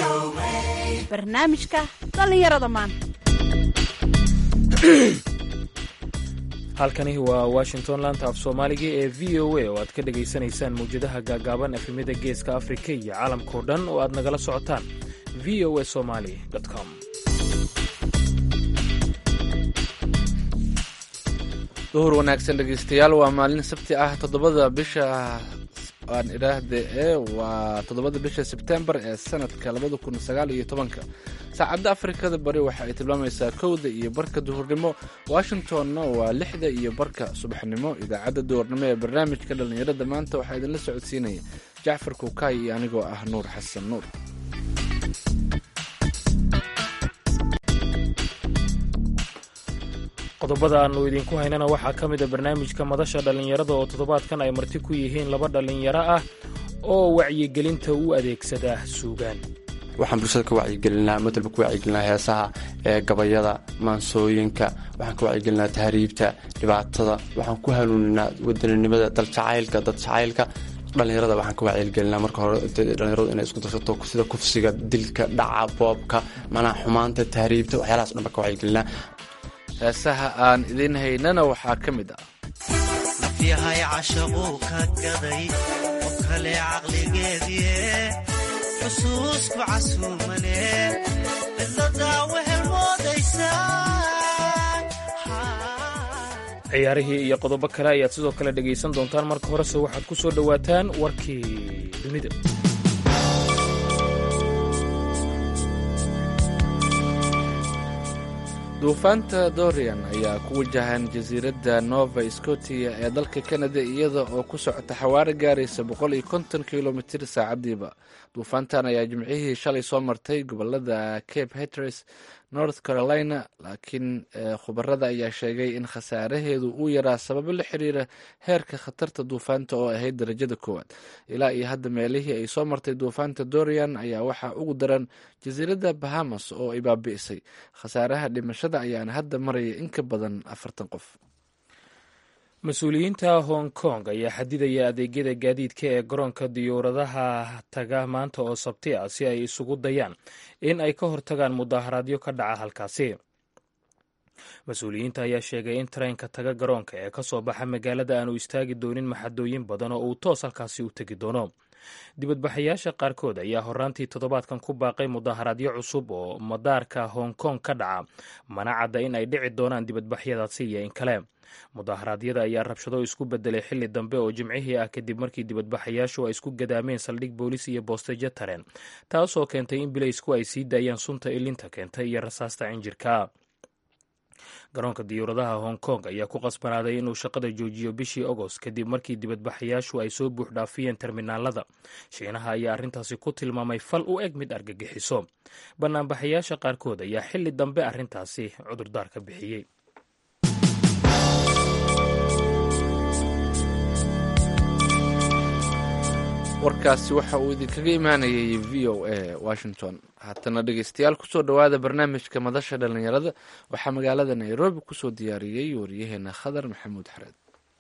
barnaamijka dhallinyarada maanta halkani waa washington laanta af soomaaliga ee v o a oo aad ka dhegaysanaysaan mawjadaha gaagaaban efemyada geeska afrika iyo caalamkao dhan oo aad nagala socotaan v o a somali com duhur wanaagsan dhegeystayaal waa maalin sabti ah toddobada bisha aan idhaahde ee waa toddobada bisha sebtembar ee sanadka labada kun sagaal iyo tobanka saacadda afrikada bari waxa ay tilmaamaysaa kowda iyo barka duhurnimo washingtonna waa lixda iyo barka subaxnimo idaacadda duhurnimo ee barnaamijka dhallinyarada maanta waxaa idinla socodsiinaya jacfar kuukaay iyo anigoo ah nuur xasan nuur qodobada aannu idinku haynana waxaa ka mida barnaamijka madasha dhallinyarada oo toddobaadkan ay marti ku yihiin laba dhallinyaro ah oo wacyigelinta u adeegsada suugaan waxaan bulshada ka wacyigelinaa madalba ku wacyigelinaa heesaha ee gabayada maansooyinka waxaan ka wacyigelinaa tahriibta dhibaatada waxaan ku hanuuninaa wadaninimada daljacaylka dadjacaylka dhallinyarada waxaan ka wacyigelinaa marka hore dhallinyaradu inay isku darsato sida kufsiga dilka dhaca boobka manaha xumaanta tahriibta waxyaalahaas dhan baan ka wacyigelinaa heesaha aan idiin haynana waxaa ka mid ah nafyahay cashaquu ka gaday oo kale caqligeedie xusuusku casuumane cidladaa wehel moodaysaa ciyaarihii iyo qodobo kale ayaad sidoo kale dhegaysan doontaan marka horese waxaad ku soo dhowaataan warkii dunida duufaanta dorian ayaa ku wajahan jasiiradda nova scotia ee dalka canada iyada oo ku socota xawaaro gaaraysa boqol iyo konton kilomitir saacadiiba duufaantan ayaa jimcihii shalay soo martay gobolada cape haters north carolina laakiin khubarada ayaa sheegay in khasaaraheedu uu yaraa sababo la xiriira heerka khatarta duufaanta oo ahayd darajada koowaad ilaa iyo hadda meelihii ay soo martay duufaanta dorian ayaa waxaa ugu daran jasiiradda bahamas oo ay baabi'isay khasaaraha dhimashada ayaana hadda maraya in ka badan afartan qof mas-uuliyiinta hong kong ayaa xadidaya adeegyada gaadiidka ee garoonka diyuuradaha taga maanta oo sabti ah si ay isugu dayaan in ay ka hortagaan mudaaharaadyo ka dhaca halkaasi mas-uuliyiinta ayaa sheegay in tareenka taga garoonka ee ka soo baxa magaalada aanu istaagi doonin maxadooyin badan oo uu toos halkaasi u tegi doono dibadbaxayaasha qaarkood ayaa horaantii toddobaadkan ku baaqay mudaaharaadyo cusub oo madaarka hong kong ka dhaca mana cadda in ay dhici doonaan dibadbaxyadaasi iyo in kale mudaharaadyada ayaa rabshado isku bedelay xilli dambe oo jimcihii ah kadib markii dibadbaxayaashu ay isku gadaameen saldhig boolis iyo boostejo tareen taasoo keentay in bilaysku ay sii daayaan sunta ilinta keentay iyo rasaasta cinjirka garoonka diyuuradaha hong kong ayaa ku qasbanaaday inuu shaqada joojiyo bishii agost kadib markii dibadbaxayaashu ay soo buuxdhaafiyeen terminaalada shiinaha ayaa arrintaasi ku tilmaamay fal u eg mid argagixiso banaanbaxayaasha qaarkood ayaa xilli dambe arrintaasi cudurdaar ka bixiyey warkaasi waxa uu idinkaga imaanayay v o a washington haatana dhegeystayaal kusoo dhowaada barnaamijka madasha dhallinyarada waxaa magaalada nairobi kusoo diyaariyey wariyaheena khadar maxamuud xareed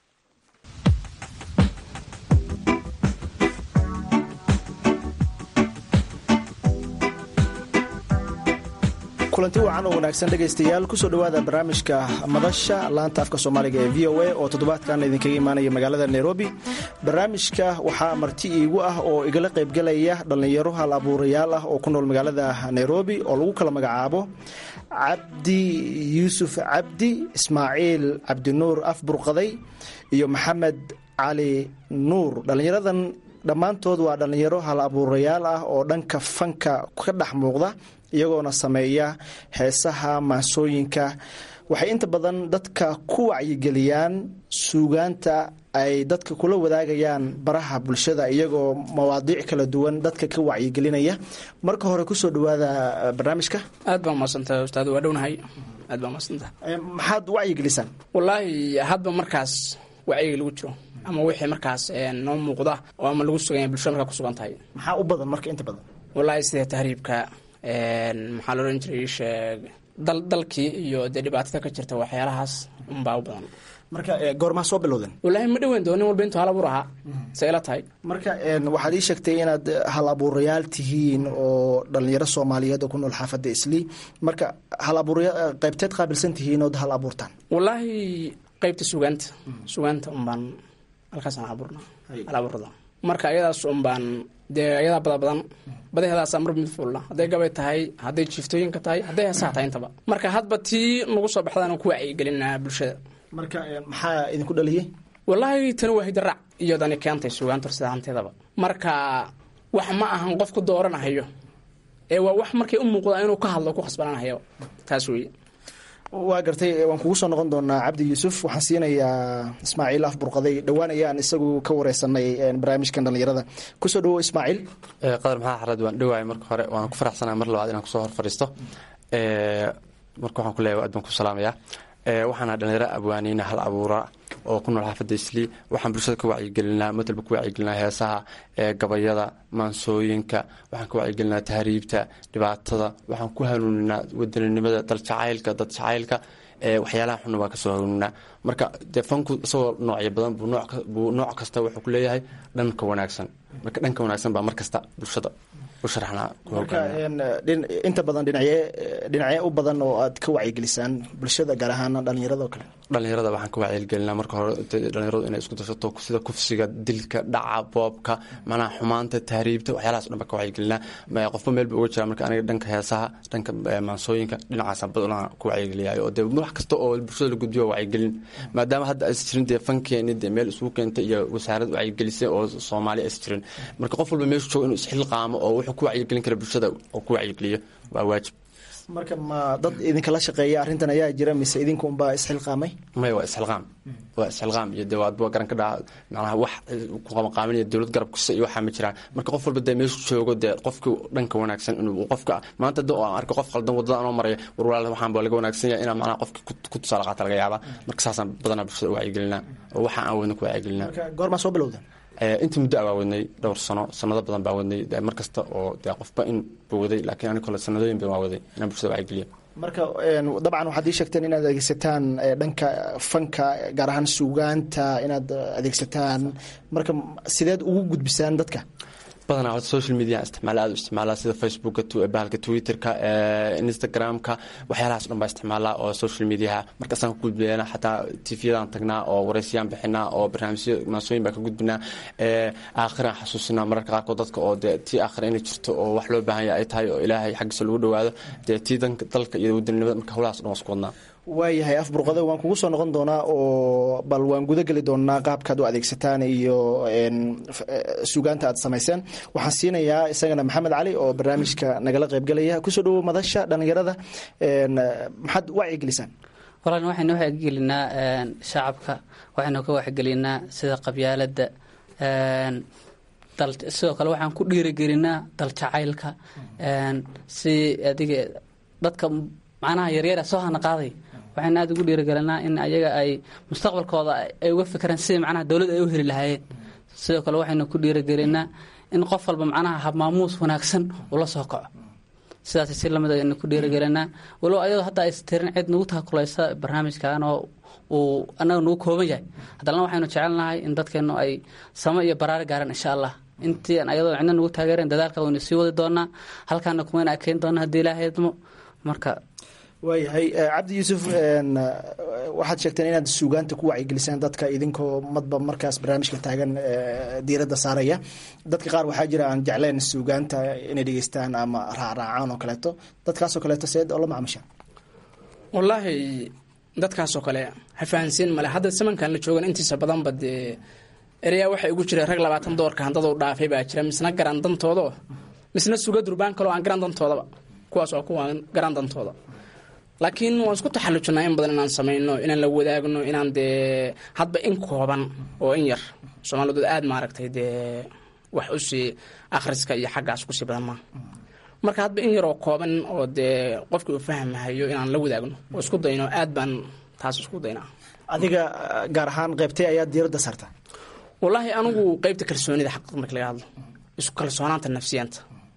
kulanti wacan oo wanaagsan dhegaystayaal kusoo dhowaada barnaamijka madasha laanta afka soomaaliga ee v o a oo toddobaadkan idinkaga imaanaya magaalada nairobi barnaamijka waxaa marti iigu ah oo igala qaybgalaya dhallinyaro hal abuurayaal ah oo ku nool magaalada nairobi oo lagu kala magacaabo cabdi yuusuf cabdi ismaaciil cabdinuur afburqaday iyo maxamed cali nuur dhallinyaradan dhammaantood waa dhallinyaro hal abuurayaal ah oo dhanka fanka ka dhex muuqda iyagoona sameeya heesaha maasooyinka waxay inta badan dadka ku wacyigeliyaan suugaanta ay dadka kula wadaagayaan baraha bulshada iyagoo mawaadiic kala duwan dadka ka wacyigelinaya marka hore kusoo dhawaada barnaamijka aad baa umaadsantahay ustaad waa dhownahay aad baa umaadsantahay maxaad wacyigelisaan wallaahi hadba markaas wacyiga lagu jiro ama wixii markaas noo muuqda oo ama lagu suganya bulshada markaa kusugan tahay maxaa u badan marka inta badan wallaahi sida tahriibka maxaa la odhan jiray sheeg dal dalkii iyo dee dhibaatada ka jirta waxyaalahaas unbaa u badan marka goormaa soo bilowden wallaahi ma dhoweyn doo nin walba intuu hal abuur ahaa say ila tahay marka waxaad ii sheegtay inaad hal abuurayaal tihiin oo dhalinyaro soomaaliyeed oo ku nool xaafadda islii marka hal abuurya qaybteed qaabilsan tihiin ood hal abuurtaan wallaahi qaybta sugaanta sugaanta unbaan halkaasaan abuurna hal abuurada marka ayadaas unbaan dee ayadaa bada badan badaheedaasaa mar mid fuulla hadday gabay tahay hadday jiiftooyinka tahay hadday heesaha tahay intaba marka hadba tii nagu soo baxdaan ku wacyigelinaa bulshada marka maxaa idinku dhaliyey wallaahi tani waa hidaraac iyodani keentay sugaanta horsidaanteedaba marka wax ma ahan qofku dooranahayo ee waa wax markay u muuqdaa inuu ka hadlo ku khasbananahayo taas weeye waa gartay waan kugu soo noqon doonaa cabdi yuusuf waxaan siinayaa ismaaciil af burqaday dhowaan ayaan isagu ka wareysanay barnaamijkan dhalinyarada kusoo dhawo ismaaciil qadar maxaa xarad waan dhowaay marka hore waan ku faraxsanaa mar labaad inaan kusoo hor fadhiisto marka waxaan ku leeyahay aad baan ku salaamayaa waxaana dhalinyaro abwaaniina hal abuura oo ku nool xaafadda islii waxaan bulshada ka wacyigelinaa matalba ku wacyigelinaa heesaha gabayada maansooyinka waxaan ka wacyigelinaa tahriibta dhibaatada waxaan ku hanuuninaa wadaninimada daljacaylka dad jacaylka waxyaalaha xunna waan kasoo hanuuninaa marka dee fanku isagoo noocyo badan buu nooc kasta wuxuu ku leeyahay dhanka wanaagsan marka dhanka wanaagsan baa mar kasta bulshada marka inta badan dhinacye dhinacye u badan oo aad ka wacyigelisaan bulshada gaar ahaan dhalinyarada oo kale dhalinyarada waxaan ka wacyigelinaa marka hore dhalinyaradu inay isku darsato sida kufsiga dilka dhaca boobka macnaha xumaanta tahriibta waxyaalahaas dhan baan ka wacyigelinaa qofba meel ba uga jira marka aniga dhanka heesaha dhanka maansooyinka dhinacaasa badanaa ku wacyigeliyayo oo dee wax kasta oo bulshada la gudbiyo wacyigelin maadaama hadda aysan jirin dee fankeeni dee meel isugu keentay iyo wasaarad wacyigelisay oo soomaali aysan jirin marka qof walba meeshu joogo inuu isxilqaamo oo wuxuu ku wacyigelin kara bulshada oo ku wacyigeliyo waa waajib marka ma dad idinkala shaqeeya arrintan ayaa jira mise idinka unbaa isxilqaamay maya waa isxilqaam waa isxilqaam iyo dee waadba garan ka dhaca macnaha wax ku qabanqaaminaya dowlad garab kasta iyo waxaa ma jiraan marka qof walba dee meeshu joogo dee qofkii dhanka wanaagsan inuu qofka maanta da aan arko qof qaldan wadada anoo maraya war walaal waxaan baa laga wanaagsan yahay inaa macnaha qofki ku tusaale qaata laga yaabaa marka saasaan badanaa bulshada u wacyigelinaa oo waxa aan wadna ku wacyigelinaa goormaa soo bilowda intii muddo a baa wadnay dhowr sano sanado badan baa wadnay mar kasta oo dee qofba in ba waday laakiin ani kole sanadooyin ba waa waday inaan bulshada wacyigeliyo marka dabcan waxaad ii sheegteen inaad adeegsataan dhanka fanka gaar ahaan suugaanta inaad adeegsataan marka sideed ugu gudbisaan dadka badanaa horta social media isticmaala aad u isticmaalaa sida facebooka bahalka twitterka instagramka waxyaalahaas dhan baa isticmaalaa oo social mediaha markaasaan ka gudbina xataa tvyadan tagnaa oo wareysiyaan bixinaa oo barnaamijyo maasooyin baa ka gudbinaa aakhiraan xasuusinaa mararka qaarkood dadka oo dee tii aakhira inay jirto oo wax loo baahan yahay ay tahay oo ilaahay xaggiisa lagu dhawaado dee tii dalka iyo wadanimada marka howlahaas dhan waa isku wadnaa waayahay af burqade waan kugu soo noqon doonaa oo bal waan guda geli doonaa qaabkaad u adeegsataan iyo suugaanta aad samayseen waxaan siinayaa isagana maxamed cali oo barnaamijka nagala qaybgelaya kusoo dhawo madasha dhalinyarada maxaad wacyigelisaan walaal waxaynu wacyigelinaa shacabka waxaynu ka wacyigelinaa sida qabyaalada sidoo kale waxaan ku dhiirigelinaa daljacaylka si adiga dadka macnaha yaryara soo hana qaaday waxayna aada ugu dhiirigelinaa in ayaga ay mustaqbalkooda ay uga fikiraan sidii macnaha dowladda ay u heli lahaayeen sidoo kale waxaynu ku dhiirigelinaa in qof walba macnaha habmaamuus wanaagsan ula soo kaco sidaas si lamid aynu ku dhiirigelinaa walow ayadoo hadda aysa tirin cid nagu takulaysa barnaamijkan oo uu annaga nagu kooban yahay haddana waxaynu jecelnahay in dadkeennu ay samo iyo baraari gaaraan insha allah intii ayadoo cidna nagu taageereen dadaalka waynu sii wadi doonaa halkaana kumayna akeyn doona haddii ilaahay idmo marka waayahay cabdi yuusuf waxaad sheegteen inaad suugaanta ku wacyigelisaan dadka idinkoo madba markaas barnaamijka taagan diiradda saaraya dadka qaar waxaa jira aan jecleen suugaanta inay dhegeystaan ama raacraacaan oo kaleeto dadkaasoo kaleeto seed oo la macmushaan wallaahi dadkaasoo kale hafahansiin male hadda samankan la joogan intiisa badanba dee ereyaa waxay ugu jireen rag labaatan doorka handada u dhaafay baa jira misna garan dantooda misna suga durbaan kaloo aan garan dantoodaba kuwaas waa kuwa garan dantooda laakiin waan isku taxallujinaa in badan inaan samayno inaan la wadaagno inaan dee hadba in kooban oo in yar soomaalidood aada maaragtay dee wax usii akhriska iyo xaggaas kusii badan maa marka hadba in yaroo kooban oo dee qofkii uu fahmahayo inaan la wadaagno oo isku dayno aad baan taas isku daynaa adiga gaar ahaan qeybtay ayaa diiradda saarta wallaahi anigu qeybta kalsoonida xaqiiq marka laga hadlo isku kalsoonaanta nafsiyaanta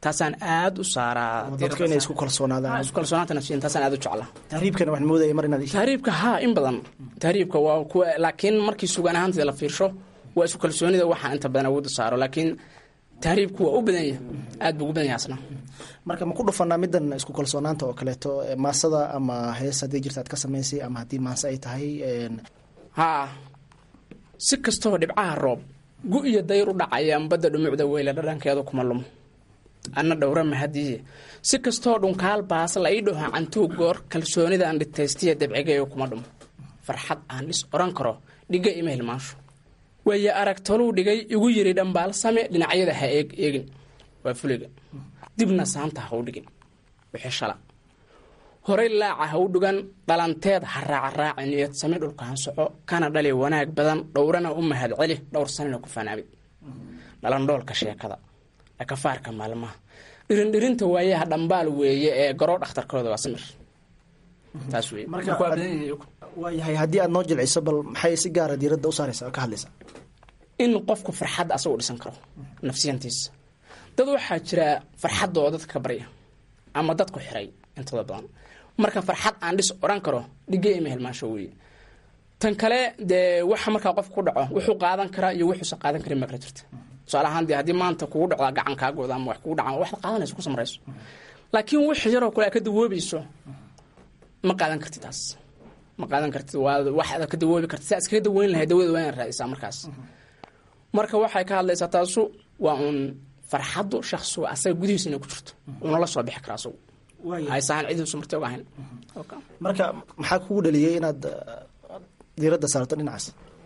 taasaan aad u saaraa dadka inay isku kalsoonaadaan isku kalsoonaanta nafsiyan taasaan aad u jeclaa tahriibkana waxaan moodaya mar inaad tahriibka haa in badan tahriibka waa kuwa laakiin markii sugaan ahaanteeda la fiirsho waa isku kalsoonida waxaan inta badan awoodda saaro laakiin tahriibku waa u badan yahay aad buu ugu badan yahay asna marka ma ku dhufanaa midan isku kalsoonaanta oo kaleeto maasada ama hees haddii jirta aad ka samaysay ama haddii maase ay tahay haa si kastoo dhibcaha roob gu iyo dayr u dhacayaan badda dhumucda weyle dhadhankeedu kuma lumo anna dhowra mahadiye si kastoo dhunkaal baas la ii dhaho cantuu goor kalsoonida aan dhitaystiya dabcigayo kuma dhumo farxad aan dhis oran karo dhiga ima hilmaansho waaye arag toluu dhigay igu yiri dhambaal same dhinacyada ha eeg eegin waa fuliga dibna saanta ha u dhigin wixii shala horay laaca ha u dhugan dhalanteed ha raacaraaci niyad same dhulkaan soco kana dhali wanaag badan dhowrana u mahad celi dhowr sanina ku fanaabid dhalandhoolka sheekada dhakafaarka maalmaha dhirindhirinta waayaha dhambaal weeye ee garoo dhakhtarkooda waa samir taas wey waayahay haddii aad noo jilciso bal maxay si gaara diiradda u saaraysaa oo ka hadlaysaa in qofku farxadda asagu dhisan karo nafsiyantiisa dad waxaa jira farxadda oo dadka ka barya ama dadku xiray intooda badan marka farxad aan dhis odhan karo dhiga ima hilmaansho weeye tan kale dee waxa markaa qofka ku dhaco wuxuu qaadan karaa iyo wuxuusan qaadan karin baa kala jirta tusaale ahaan dee haddii maanta kugu dhacdaa gacan kaagooda ama wax kugu dhaca waxaad qaadanayso ku samrayso laakiin wix yaroo kale aad ka dawoobayso ma qaadan kartid taas ma qaadan kartid waa waxaad ka dawoobi kartid si aad iskaga daweyn lahayd dawada waa inaad raadisaa markaas marka waxay ka hadlaysaa taasu waa uun farxaddu shaksigu asaga gudihiisa inay ku jirto uuna la soo bixi kara asagu haysahaan cidiisu marti og ahayn marka maxaa kugu dhaliyey inaad diiradda saarto dhinacaas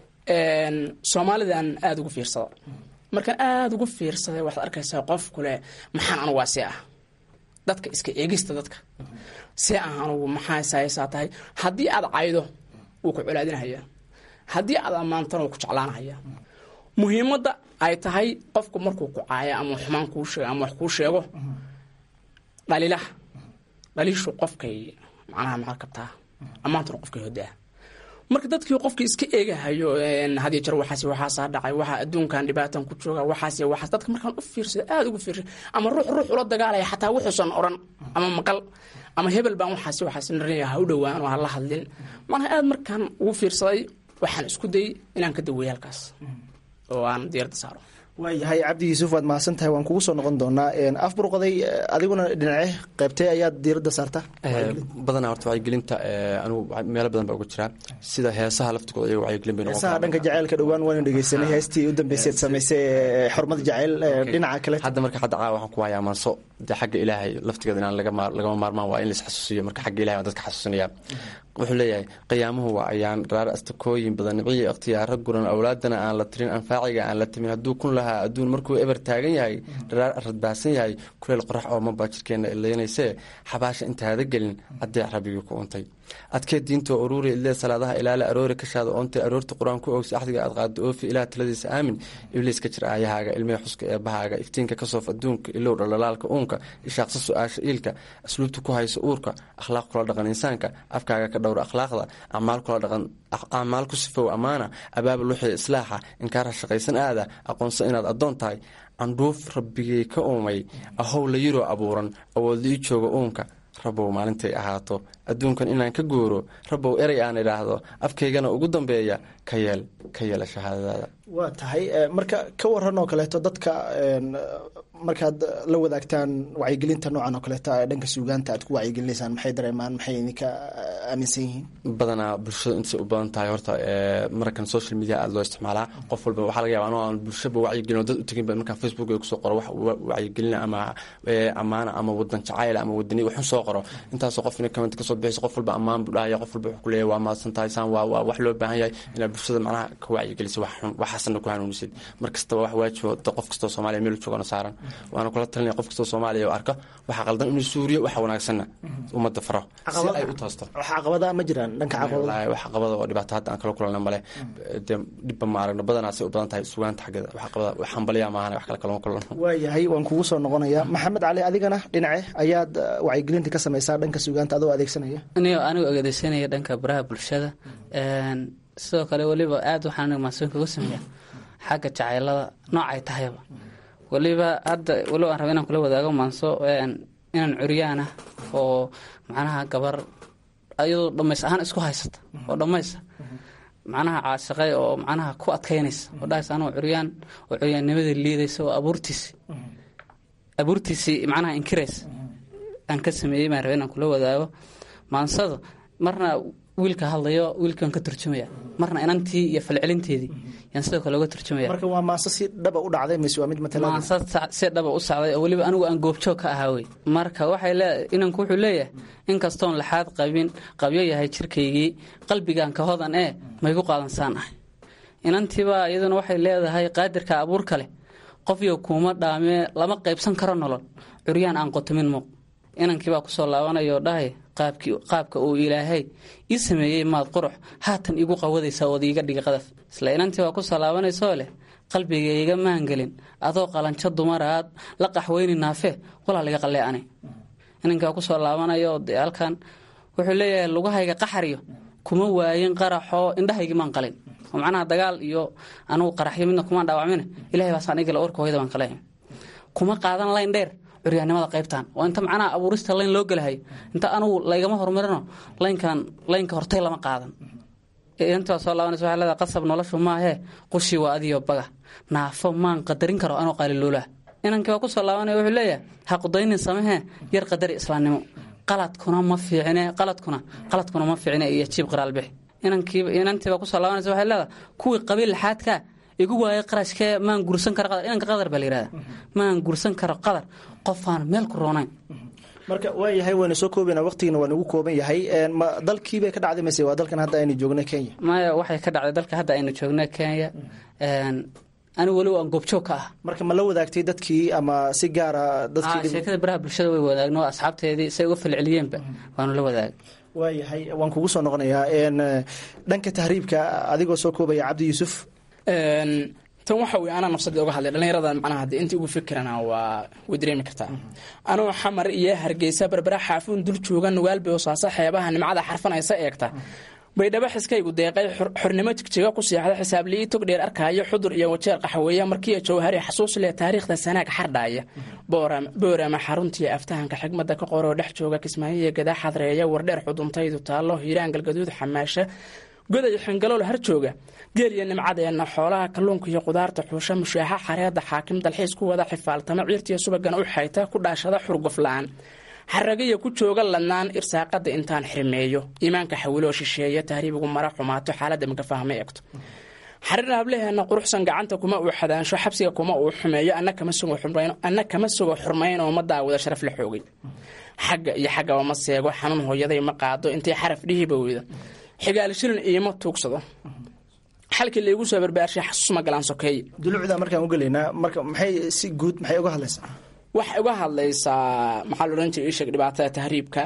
soomaalidan aada ugu fiirsada markaan aada ugu fiirsaday waxaad arkaysaa qof kule maxaan anugu waa see ah dadka iska eegista dadka see ah anugu maxaa saysaa tahay haddii aad caydo wuu ku colaadinhayaa haddii aad ammaantana wuu ku jeclaanhayaa muhiimadda ay tahay qofku markuu ku caayo ama xumaan kuu sheego ama wax kuu sheego dhaliilaha dhaliishu qofkay macnaha maxaa kabtaa ammaantuna qofkay hodaa marka dadkii qofkii iska eegahayo hadiyo jeer waxaas waxaasaa dhacay waxaa adduunkan dhibaatan ku jooga waxaas waxaas dadka markaan u fiirsada aada ugu fiirsay ama ruux ruux ula dagaalaya xataa wuxuusan oran ama maqal ama hebel baan waxaas waxaas narinaya ha u dhowaan oo ha la hadlin macnaha aada markaan ugu fiirsaday waxaan isku dayay inaan ka daweeyo halkaas oo aan diyarda saaro waayahay cabdi yuusuf waad mahadsan tahay waan kugu soo noqon doonaa af burqaday adiguna dhinace qaybtee ayaad diiradda saartaa badanaa horta wacyigelinta anigu meelo badan baa uga jiraa sida heesaha laftigooda iyaga wacyigelin bay noqon heesaha dhanka jaceylka dhowaan waanu dhegeysanay heestii u dambeysay samaysay xurmada jaceyl dhinaca kale hadda marka hadda caawa waxaan ku hayaa maanso dee xagga ilaahay laftigeeda inaan lagama maarmaan waa in lais xasuusiyo marka xagga ilahay waan dadka xasuusinaya wuxuu leeyahay qiyaamuhu waa ayaan dharaar astakooyin badan niciyo ikhtiyaaro guran awlaadana aan la tirin anfaaciga aan la timin hadduu kun lahaa adduun markuu eber taagan yahay dharaar radbaahsan yahay kuleel qorax oo mabaa jirkeenna ileynaysee xabaasha intaada gelin adeec rabbigii ku untay adkee diintoo uruuri idlee salaadaha ilaale aroori kashaada oontay aroorta qur-aan ku ogsi axdiga aad qaado oofi ilaah taladiisa aamin ibliis ka jir aayahaaga ilmee xuska eebbahaaga iftiinka ka soof adduunka ilow dhalalaalka uunka ishaaqsa su-aasha iilka asluubta ku hayso uurka akhlaaq kula dhaqan insaanka afkaaga ka dhowra akhlaaqda acmaal kula dhaqan acmaal ku sifow ammaana abaabul wixii islaaxa inkaara shaqaysan aada aqoonso inaad addoon tahay candhuuf rabbigay ka uumay ahow la yiroo abuuran awoodla ii jooga uunka rabbow maalintay ahaato adduunkan inaan ka guuro rabbow erey aan idhaahdo afkaygana ugu dambeeya ka yeel ka yeela shahaadadaada waa tahay marka ka waran oo kaleeto dadka markaad la wadaagtaan wacyigelinta noocan oo kaleeto dhanka suugaanta aad ku wacyigelinaysaan maxay dareemaan maxay idinka aaminsan yihiin badanaa bulshada intay u badan tahay horta markan social media aada loo isticmaalaa qof walba waxaa laga yaba anoo aan bulshaba wacyigelin oo dad u tegin ba markaan facebook ay kusoo qoro wax wacyigelina ama ammaana ama wadan jacayl ama wadani waxun soo qoro intaasoo qof ina comment kasoo bixaysa qof walba ammaan buu dhahaya qof walba wuxuu ku leeyahay waa mahadsan tahay saan waa waa wax loo baahan yahay inaad bulshada macnaha ka wacyigelisa wax xun waxaasna ku hanuunisid mar kastaba wax waajibo qof kastoo soomaaliya meel joogana saaran waana kula talinaya qof kastoo soomaaliya oo arka waxa qaldan inuu suuriyo waxa wanaagsanna ummadda faro si ay u toosto wax caqabada ma jiraan dhanka caqabada wax caqabada oo dhibaato hadda aan kala kulanna male dee dhibba ma aragno badanaasay u badan tahay sugaanta xaggeeda wax caqabada wax hambaliya maahan wax kale kalama kulanno waayahay waan kugu soo noqonayaa maxamed cali adigana dhinace ayaad wacyigelinta ka samaysaa dhanka sugaanta adoo adeegsanaya anigo anigu adeegsanaya dhanka baraha bulshada sidoo kale weliba aad waxaan aniga maasuun kaga sameeya xagga jacaylada noocay tahayba weliba hadda weliba aan raba inaan kula wadaago maanso inaan curyaan ah oo macnaha gabar ayadoo dhammays ahaan isku haysata oo dhammaysa macnaha caashaqay oo macnaha ku adkaynaysa oo dhahaysa anoo curyaan oo curyaannimada liidaysa oo abuurtiisi abuurtiisii macnaha inkiraysa aan ka sameeyey baan raba inaan kula wadaago maansada marna wiilka hadlayo wiilkan ka turjumaya marna inantii iyo falcelinteedii yaan sidoo kale uga turjumaya marka waa maanso si dhaba u dhacday mise waa mid matala maansa si dhaba u sacday oo weliba anigu aan goobjoog ka ahaa wey marka waxay lee inanku wuxuu leeyahay inkastoon laxaad qabin qabyo yahay jirkaygii qalbigan ka hodan ee maygu qaadansaan ah inantiibaa iyaduna waxay leedahay qaadirka abuurka leh qofyo kuuma dhaamee lama qaybsan karo nolol curyaan aan qotomin muuq inankiibaa kusoo laabanayoo dhahay qaabka uu ilaahay ii sameeyey maad qurux haatan igu qawadaysaa ood iiga dhigi qadaf isla inantii baa kusoo laabanaysoo leh qalbigayga maangelin adoo qalanjo dumaraad la qaxweyni naafe walaa liga qallee ani inankii baa kusoo laabanayoo dee halkan wuxuu leeyahay lugahayga qaxariyo kuma waayin qaraxoo indhahaygii maan qalin oo macnaha dagaal iyo anugu qaraxyo midna kumaan dhaawacmin ilahay baasaan igala orka hooyada baan kale kuma qaadan layn dheer curyaannimada qaybtan oo inta macnaha abuurista layn loo gelahayo inta anugu laygama horumarino laynkan laynka hortay lama qaadan intaa soo laabanaysa waxay leedahay qasab noloshu maahee qushii waa adiyo baga naafo maan qadarin karo anoo qaaliluulaah inankii baa kusoo laabanaya wuxuu leeyahay ha qudaynin samehee yar qadari islaamnimo qaladkuna ma fiicine qaladkuna qaladkuna ma fiicine iyo jiib qiraalbix inankii inantiibaa kusoo laabanaysa waxay leedahay kuwii qabiil laxaadkaa igu waayay qarashkee maan gursan karo qadar inanka qadar baa la yihahda maan gursan karo qadar qofaan meel ku roonayn marka waa yahay wayna soo koobana waqtigina waa nagu kooban yahay ma dalkiibay ka dhacday mise waa dalkan hadda aynu joogna kenya maya waxay ka dhacday dalka hadda aynu joogna kenya anigu weliba aan goobjoog ka ah marka ma la wadaagtay dadkii ama si gaara dadkii sheekada baraha bulshada way wadaagno asxaabteedii say uga falceliyeenba waanu la wadaagay waayahay waan kugu soo noqonayaa dhanka tahriibka adigoo soo koobaya cabdi yuusuf tan waxa wey anaa nafsadii oga hadlay dhallinyarada macnaha hadii intii ugu fikirana waa way dareemi kartaa anoo xamar iyo hargeysa berbera xaafuun dul jooga nugaal boosaaso xeebaha nimcada xarfanaysa eegta baydhabo xiskaygu deeqay xornimo jigjiga ku seexda xisaabliyi tog dheer arkaayo xudur iyo wajeer qaxweeya markiiyo jawhari xasuus leh taariikhda sanaag xardhaaya boorama xaruntiiyo aftahanka xigmada ka qoroo dhex jooga kismaayiya gadaa xadreeya wardheer xuduntaydu taallo hiiraan galgaduud xamaasha goday xingalool har jooga geel iyo nimcadeenna xoolaha kalluunka iyo qudaarta xuusha mushaaxa xareeda xaakim dalxiis ku wada xifaaltama ciirtiyo subagana u xayta ku dhaashada xurguf la-aan xaragiya ku jooga ladnaan irsaaqada intaan xirmeeyo iimaanka xawiloo shisheeya tahriibigu mara xumaato xaaladda makafahma eegto xariir hableheena quruxsan gacanta kuma uu xadaansho xabsiga kuma uu xumeeyo anna kama sugo xurmayn oo ma daawada sharaf la xoogay xagga iyo xaggaba ma seego xanuun hooyaday ma qaado intay xaraf dhihiba weyda xigaal shilin iima tuugsado xalkii laygu soo barbaarshay xasuus ma galaan sokeeye dulucda markaan u gelaynaa marka maxay si guud maxay uga hadlaysaa waxay uga hadlaysaa maxaa la odhan jiray isheeg dhibaatada tahriibka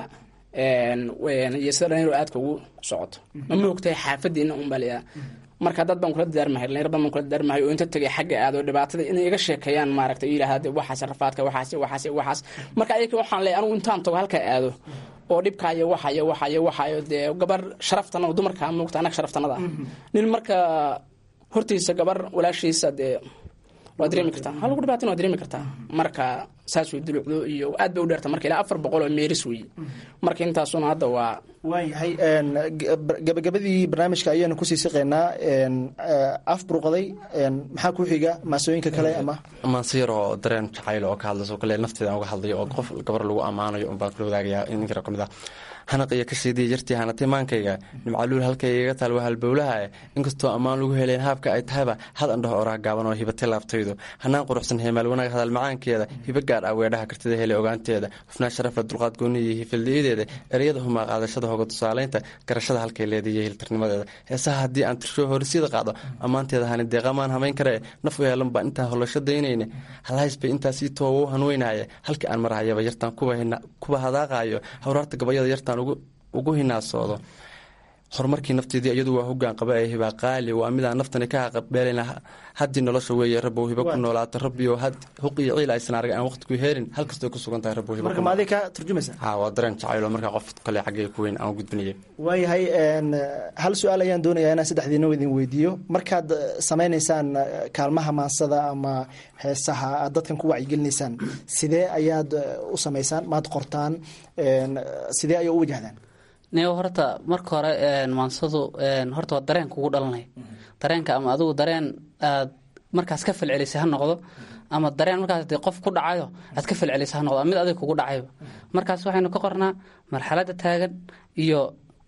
iyo sida dhalinyaro aadka ugu socoto ma moogtahay xaafadiina un baa layaa marka dad baan kula dadaarmahay dhalinyar badan baan kula dadaarmahay oo inta tegay xagga aado dhibaatada inay iga sheekeeyaan maaragtay yidhaahda waxaas rafaadka waxaas waxaas waxaas marka ayaka waxaan leeyahay anigu intaan tago halka aado oo dhibkaayo waxayo waxayo waxayo dee gabar sharaftanada dumarka moogta annaga sharaftanada ah nin marka hortiisa gabar walaashiisa dee waa dareemi kartaa ha lagu dhibaatin waa dareemi kartaa marka saas way dulucdo iyo aad bay u dheerta marka ilaa afar boqol oo meeris weeye marka intaasuna hadda waa waayahay gabagabadii barnaamijka ayaanu kusii siqeynaa af buruqaday maxaa ku xiga maasooyinka kale ama maansiyar oo dareen jacayl oo ka hadlayso kale nafteeda uga hadlayo oo qof gabar lagu ammaanayo unbaan kula wadaagayaa ninkaro ka mid ah hanaqiyo ka shiidiya jartii hanatay maankayga nimcaluul halkaygaga taal waa halbowlaha inkastoo ammaan lagu helayn haabka ay tahayba had andhaho oraha gaaban oo hibatay laaftaydu hanaan quruxsan heemaal wanaag hadal macaankeeda hibo gaar ah weedhaha kartida hele ogaanteeda hufnaa sharafa dulqaad gooniya hifildiyadeeda ereyada humaa qaadashada hoga tusaalaynta garashada halkay leedaiyo hiltarnimadeeda heesaha haddii aan tirsho horisyada qaado ammaanteeda hani deeqamaan hamayn karee naf u heelan baa intaan hollasho daynayne halhays bay intaasii toowa u hanweynaya halkii aan marahayaba yartaan kuba hadaaqayo hawraarta gabayada yartaan ugu hinaasoodo horumarkii nafteedii iyadu waa hogaan qaba ee hibaa qaali waa midaan naftani ka haqabeelana haddii nolosha weeye rabbow hiba ku noolaato rabbiyo huq iyo ciil aysan arag aan waqti ku heerin hal kastoo ku sugan tahay rabbow hiba marka ma adig ka turjumaysa ha waa dareen jacaylo markaa qof kale xaggay ku weyn aan gudbinaya waayahay hal su-aal ayaan doonayaa inaan saddexdiina idin weydiiyo markaad samaynaysaan kaalmaha maansada ama heesaha aad dadkan ku wacyigelinaysaan sidee ayaad u samaysaan maad qortaan sidee ayaa u wajahdaan niyo horta marka hore maansadu horta waa dareen kugu dhalanaya dareenka ama adigu dareen aad markaas ka falcelisay ha noqdo ama dareen markaas de qof ku dhacayo aad ka falcelisay ha noqdo mid adig kugu dhacayba markaas waxaynu ka qornaa marxaladda taagan iyo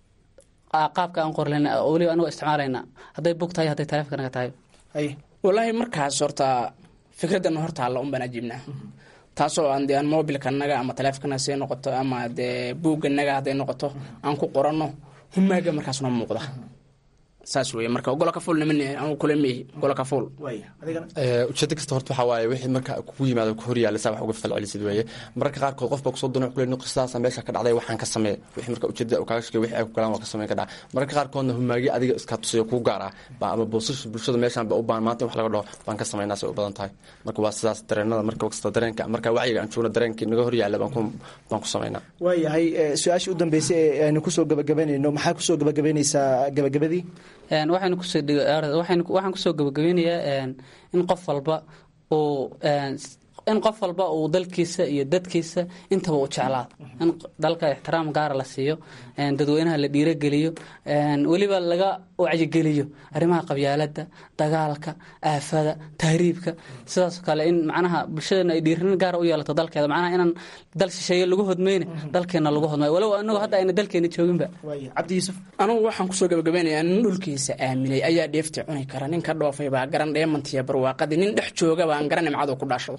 qaabka aan qorlen weliba anigoo isticmaalayna hadday bug tahay hadday taleefonkanaga tahay walaahi markaas horta fikradana horta alla un baan ajiibnaa taasoo aan de aan mobilkanaga ama taleefonkanaga see noqoto ama dee buugganaga hadday noqoto aan ku qoranno humaaga markaas noo muuqda saas wey marka golo ka fuul niman anu kule mihi golo ka fuul ujeedo kasta horta waxaa waaye wixii marka kugu yimaado ku horyaala saa wax uga falcelisid weeye mararka qaarkood qof baa kusoo doona kule nuqisaasa meesha ka dhacday waxaan ka samee wixii marka ujeedada uu kaaga shaqeey wixii ay ku galaan waa ka sameyn ka dhaca mararka qaarkoodna humaagi adiga iska tusayo kuu gaar ah baa ama boosasha bulshada meeshaan ba u baahan maanta in wax laga dhaho baan ka sameynaa say u badan tahay marka waa sidaas dareenada marka kasta dareenka marka wacyiga aan joogno dareenkii naga horyaala baan ku baan ku sameynaa waayahay su-aashii u dambeysay ee aynu kusoo gabagabaynayno maxaa kusoo gabagabaynaysaa gabagabadii waxaynu kusoo waxaan kusoo gabagabeynayaa in qof walba uu in qof walba uu dalkiisa iyo dadkiisa intaba u jeclaado in dalka ixtiraam gaara la siiyo dadweynaha la dhiirogeliyo weliba laga wacyigeliyo arrimaha qabyaalada dagaalka aafada tahriibka sidaasoo kale in macnaha bulshadana ay dhiirinin gaara u yeelato dalkeeda macnaha inaan dal shisheeye lagu hodmayne dalkeena lagu hodmayo walow anagu hadda ayna dalkeena jooginba cabdi yuusuf anugu waxaan kusoo gabagabeynayaa nin dhulkiisa aaminay ayaa dheefta cuni kara nin ka dhoofay baa garan dheemantiya barwaaqadii nin dhex jooga baan garan nimcadu ku dhaashado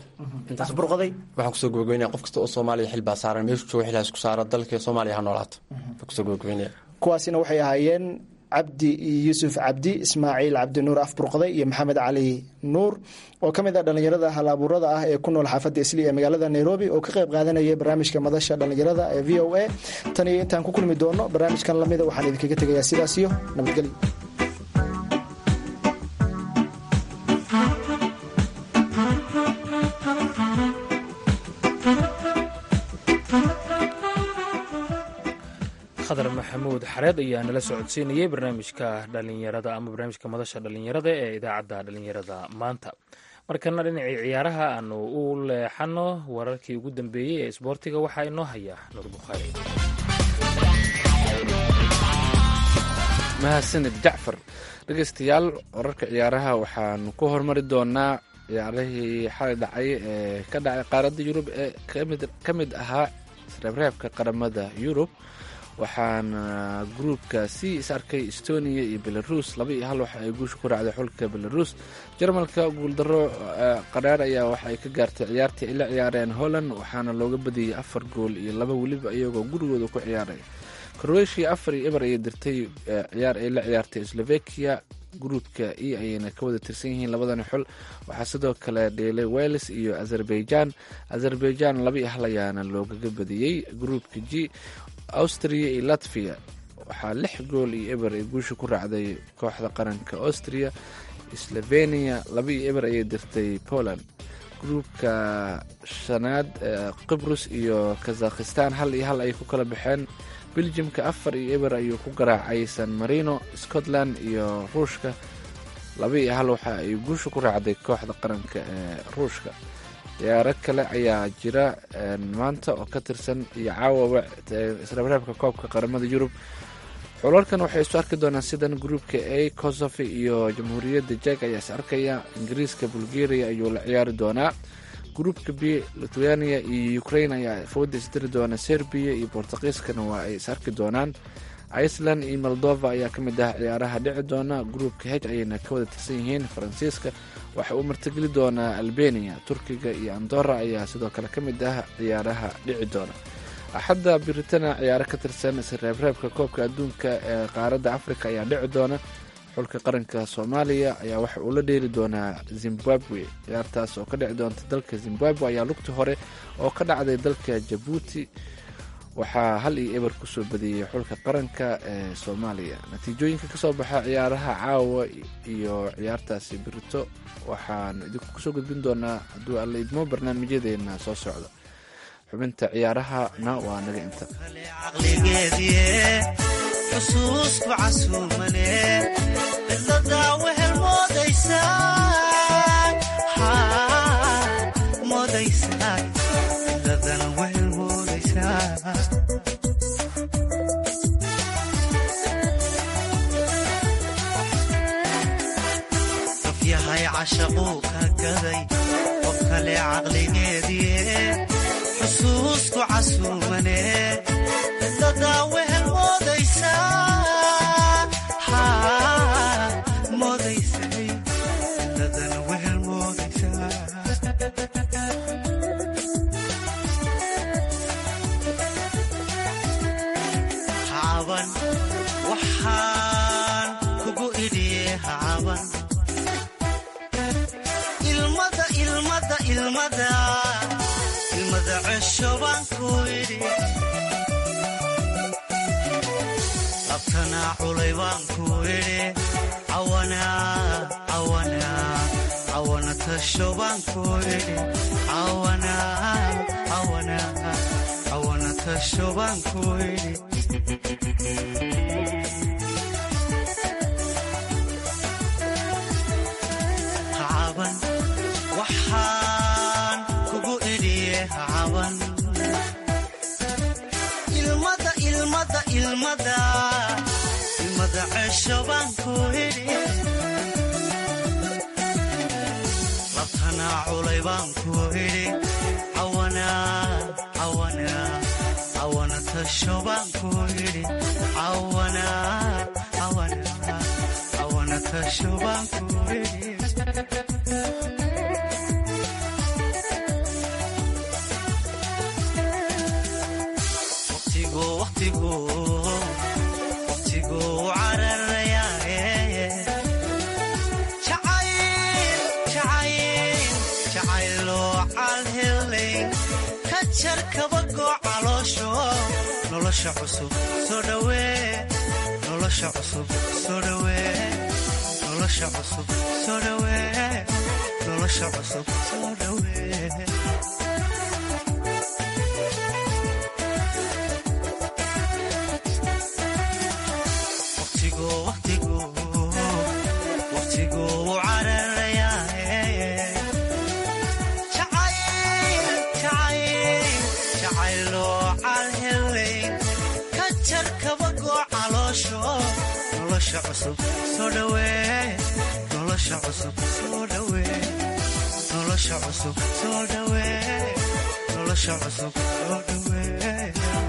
waxaan kusoo gabagabeynaya qof kasta oo soomaaliya xil baa saaran meeshu jooga xilhaas ku saara dalka soomaaliya ha noolaato baan kusoo gabagabeynaya kuwaasina waxay ahaayeen cabdi yuusuf cabdi ismaaciil cabdi nuur afburqday iyo maxamed cali nuur oo ka mid ah dhallinyarada hal abuurada ah ee ku nool xaafadda isli ee magaalada nairobi oo ka qayb qaadanaya barnaamijka madasha dhallinyarada ee v o a tan iyo intaan ku kulmi doono barnaamijkan lamida waxaan idinkaga tegayaa sidaas iyo nabadgelyo khadar maxamuud xareed ayaa nala socodsiinayay barnaamijka dhalinyarada ama barnaamijka madasha dhalinyarada ee idaacadda dhalinyarada maanta markana dhinacii ciyaaraha aanu u leexano wararkii ugu dambeeyey ee isboortiga waxaa inoo haya nuur bukhaari mahadsanid jacfar dhegeystayaal wararka ciyaaraha waxaanu ku hormari doonaa ciyaarihii xalay dhacay ee ka dhacay qaaradda yurub ee ka mid ahaa reebreebka qaramada yurub waxaana gruubka c is arkay estonia iyo belarus laba iyo hal waxa ay guusha ku raacday xulka belarus jarmalka guuldaro qaraar ayaa waxa ay ka gaartay ciyaartii ay la ciyaareen holland waxaana looga badiyey afar gool iyo laba weliba iyagoo gurigooda ku ciyaaray croatia afar iyo eber ayay dirtay ciyaar ay la ciyaartay slovakia gruubka e ayayna ka wada tirsan yihiin labadani xul waxaa sidoo kale dheelay wales iyo azerbaijan azerbaijan laba iyo hal ayaana loogaga badiyey gruubka g austria iyo latvia waxaa lix gool iyo eber ay guusha ku raacday kooxda qaranka austria slovenia laba iyo eber ayay dirtay poland gruubka shanaad qibrus iyo kazakhistan hal iyo hal ayay ku kala baxeen beljimka afar iyo eber ayuu ku garaacay san marino scotland iyo ruushka laba iyo hal waxa ay guusha ku raacday kooxda qaranka ee ruushka ciyaaro kale ayaa jira maanta oo ka tirsan iyo caawaba isreebreebka koobka qaramada yurub xulalkan waxay isu arki doonaan sidan gruupka a kosovo iyo jamhuuriyadda jeg ayaa is arkaya ingiriiska bulgaria ayuu la ciyaari doonaa gruupka b lithuania iyo ukraine ayaa fooda isdiri doona serbiya iyo bortuqiiskana waa ay is arki doonaan iceland iyo moldova ayaa ka mid ah ciyaaraha dhici doona gruupka h ayayna ka wada tirsan yihiin faransiiska waxa uu martigeli doonaa albania turkiga iyo andora ayaa sidoo kale ka mid ah ciyaaraha dhici doona axadda biritana ciyaaro ka tirsan isreebreebka koobka adduunka ee qaaradda africa ayaa dhici doona xulka qaranka soomaaliya ayaa waxa uu la dheeli doonaa zimbabwe ciyaartaas oo ka dhici doonta dalka zimbabwe ayaa lugta hore oo ka dhacday dalka jabuuti waxaa hal iyo eber kusoo badiyey xulka qaranka ee soomaaliya natiijooyinka kasoo baxa ciyaaraha caawa iyo ciyaartaasi birito waxaan idinku kusoo gudbin doonaa hadduu alla idmo barnaamijyadeena soo socda xubinta ciyaarahana waa naga inta caqligeediye xusuusku casuumane cidladaa wehel moodaysaa moodaysaa cidladana wehel moodaysaa qof yahay cashaquu ka gaday qof kale caqligeediye xusuusku casuumane cidladaa wehel moodaysaa moodaysay cidladana wehel moodaysaa hacaban waxaan kugu idhiye hacaban ilmada ilmada ilmada ilmada cesho baan ku idhi labtanaa culay baan ku idhi cawana cawana cawana tasho baan ku idhi cawana cawana cawana tasho baan ku idhi hacaban waxaan kugu idhiye hacaban ilmada ilmada ilmada ilmada cesho baan ku idhi labtanaa culay baan ku idhi cawana cawana cawana tasho baan ku idhi cawana cawana cawana tasho baan ku idhi waqtigu waqtigu waqtigu cararayaaye jacayl jacayl jacayloo calhelay ka jar kabagoo caloosho nolosha cusub soo dhawee nolosha cusub soo dhawee nolosha cusub soo dhawee nolosha cusub soo dhawee waqtigu waqtigu waqtigu cararayaaye jacayl jacayl jacayloo calhelay ka jar kabagoo caloosho nolosha cusub soo dhawee nolosha cusub soo dhawee nolosha cusub soo dhawee nolosha cusub soo dhawee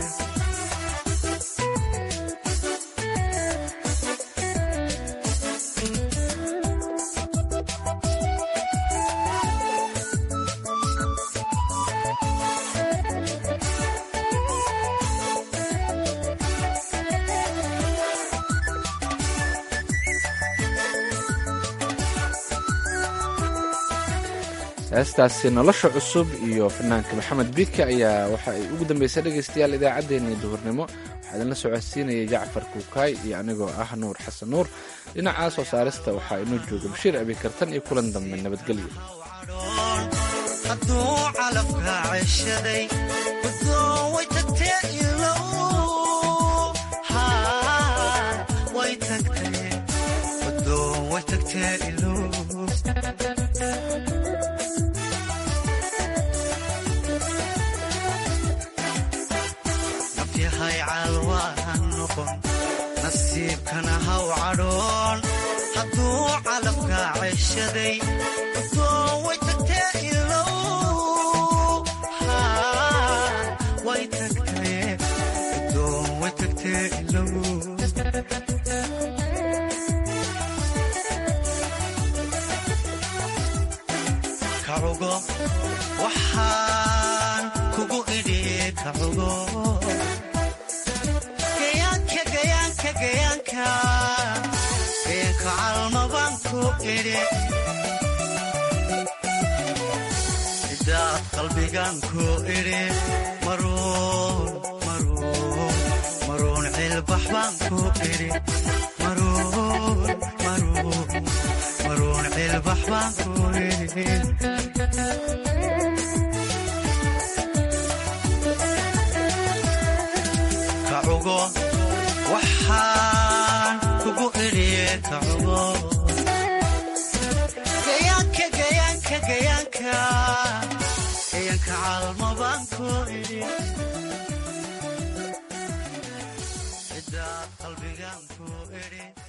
heestaasi nolosha cusub iyo fanaanka maxamed bika ayaa waxa ay ugu dambeysay dhegaystayaal idaacaddeenii duhurnimo waxaa idinla socodsiinayay jacfar kuukaay iyo anigoo ah nuur xasan nuur dhinaca soo saarista waxaa inoo jooga bashiir abikartan iyo kulan dambe nabadgelyo hadduu calafka ceshaday guddoon way tagtee ilow way tagtee guddoon way tagtee ilow nafyahay caalwaan noqon nasiibkana haw cadhoon hadduu calafka ceshaday guddoon way tagtee ilow way tagtee guddoon way tagtee ilow kacugo waxaan kugu idhi kacugo gayaanka gayaanka gayaanka gayaanka calmabaan ku idhi cidaad qalbigaan ku idhi maruun maruun baan ku idhi maruun maruun maruun cilbax baan ku idhi kacugo waxaan kugu idhiye kacugo gayaanka gayaanka gayaanka gayaanka calmo baan ku idhi cidda qalbigaan ku idhi